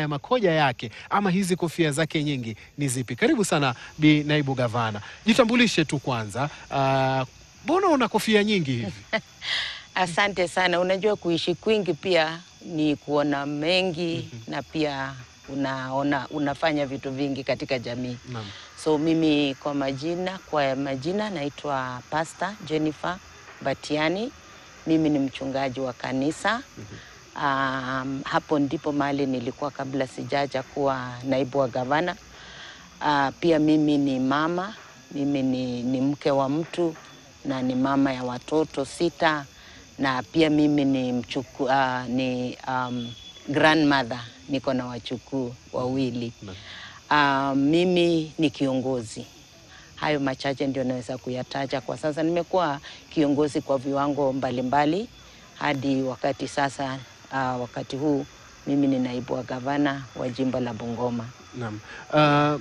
haya makoja yake ama hizi kofia zake nyingi ni zipi? Karibu sana Bi Naibu Gavana, jitambulishe tu kwanza. Ah, Mbona una kofia nyingi hivi? Asante sana. Unajua, kuishi kwingi pia ni kuona mengi na pia unaona unafanya vitu vingi katika jamii. Naam. So mimi kwa majina kwa majina naitwa Pastor Jennifer Batiani. Mimi ni mchungaji wa kanisa. Um, hapo ndipo mahali nilikuwa kabla sijaja kuwa naibu wa gavana. Uh, pia mimi ni mama, mimi ni, ni mke wa mtu na ni mama ya watoto sita na pia mimi ni mchuku, uh, ni um, grandmother, niko na wachukuu wawili. Uh, mimi ni kiongozi. Hayo machache ndio naweza kuyataja kwa sasa. Nimekuwa kiongozi kwa viwango mbalimbali hadi wakati sasa. Uh, wakati huu mimi ni naibu wa gavana wa jimbo la Bungoma. Naam. Ah,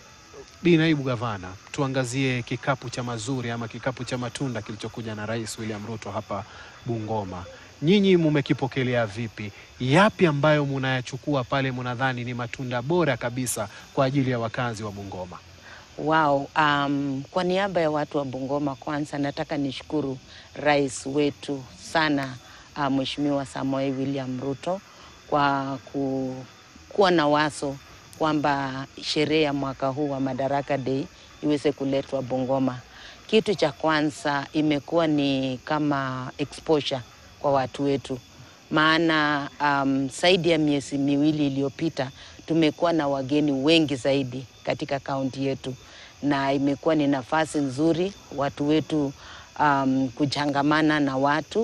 Bi Naibu Gavana, tuangazie kikapu cha mazuri ama kikapu cha matunda kilichokuja na Rais William Ruto hapa Bungoma. Nyinyi mumekipokelea vipi? Yapi ambayo munayachukua pale munadhani ni matunda bora kabisa kwa ajili ya wakazi wa Bungoma? Wow, um, kwa niaba ya watu wa Bungoma kwanza nataka nishukuru rais wetu sana uh, Mheshimiwa Samoei William Ruto kwa ku, kuwa na wazo kwamba sherehe ya mwaka huu wa Madaraka Day iweze kuletwa Bungoma. Kitu cha kwanza imekuwa ni kama exposure kwa watu wetu, maana um, zaidi ya miezi miwili iliyopita tumekuwa na wageni wengi zaidi katika kaunti yetu, na imekuwa ni nafasi nzuri watu wetu um, kuchangamana na watu,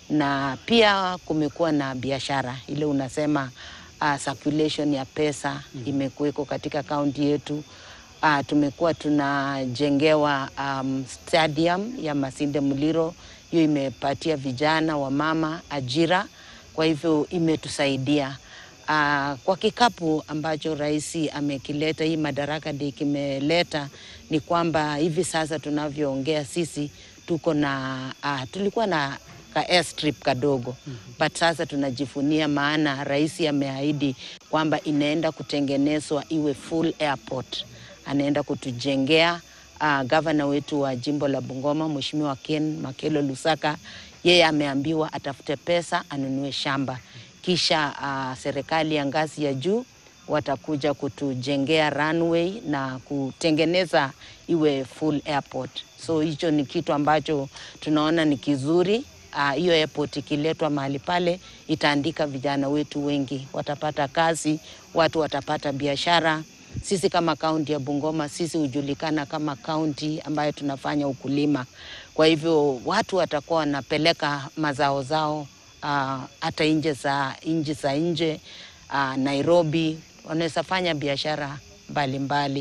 na pia kumekuwa na biashara ile unasema uh, circulation ya pesa imekuweko katika kaunti yetu. Uh, tumekuwa tunajengewa um, stadium ya Masinde Muliro, hiyo imepatia vijana wa mama ajira, kwa hivyo imetusaidia uh, kwa kikapu ambacho rais amekileta, hii Madaraka Day kimeleta ni kwamba hivi sasa tunavyoongea sisi tuko na uh, tulikuwa na ka airstrip kadogo but sasa tunajifunia, maana rais ameahidi kwamba inaenda kutengenezwa iwe full airport. Anaenda kutujengea uh, gavana wetu wa jimbo la Bungoma Mheshimiwa Ken Makelo Lusaka, yeye ameambiwa atafute pesa anunue shamba, kisha uh, serikali ya ngazi ya juu watakuja kutujengea runway na kutengeneza iwe full airport. So hicho ni kitu ambacho tunaona ni kizuri. Ah, hiyo airport ikiletwa mahali pale itaandika vijana wetu wengi, watapata kazi, watu watapata biashara. Sisi kama kaunti ya Bungoma, sisi hujulikana kama kaunti ambayo tunafanya ukulima. Kwa hivyo watu watakuwa wanapeleka mazao zao ah, hata nje za nchi za nje ah, Nairobi, wanaweza fanya biashara mbalimbali.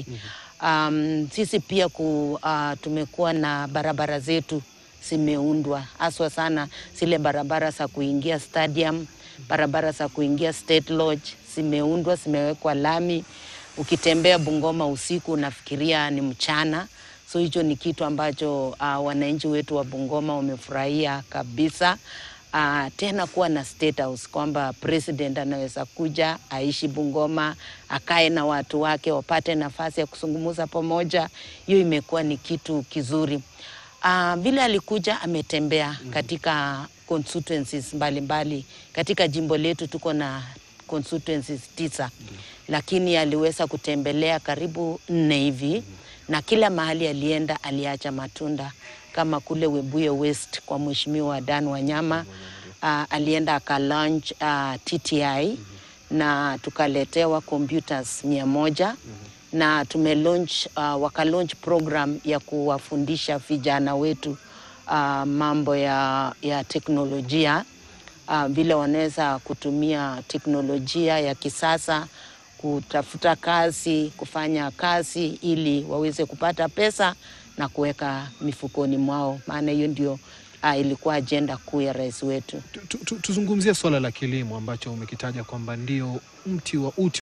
Um, sisi pia ku, uh, tumekuwa na barabara zetu zimeundwa haswa sana zile barabara za kuingia stadium, barabara za kuingia State Lodge zimeundwa, zimewekwa lami. Ukitembea Bungoma usiku unafikiria ni mchana. So hicho ni kitu ambacho uh, wananchi wetu wa Bungoma wamefurahia kabisa. Uh, tena kuwa na state house kwamba president anaweza kuja aishi Bungoma, akae na watu wake, wapate nafasi ya kuzungumza pamoja. Hiyo imekuwa ni kitu kizuri. Uh, vile alikuja ametembea katika constituencies mbalimbali katika jimbo letu, tuko na constituencies tisa, lakini aliweza kutembelea karibu nne hivi, na kila mahali alienda aliacha matunda kama kule Webuye West kwa mheshimiwa Dan Wanyama. Uh, alienda aka launch uh, TTI na tukaletewa computers mia moja na tume launch uh, waka launch program ya kuwafundisha vijana wetu uh, mambo ya, ya teknolojia uh, vile wanaweza kutumia teknolojia ya kisasa kutafuta kazi, kufanya kazi ili waweze kupata pesa na kuweka mifukoni mwao, maana hiyo ndio uh, ilikuwa ajenda kuu ya rais wetu. Tu- tu- tu- Tuzungumzie swala la kilimo ambacho umekitaja kwamba ndio mti wa uti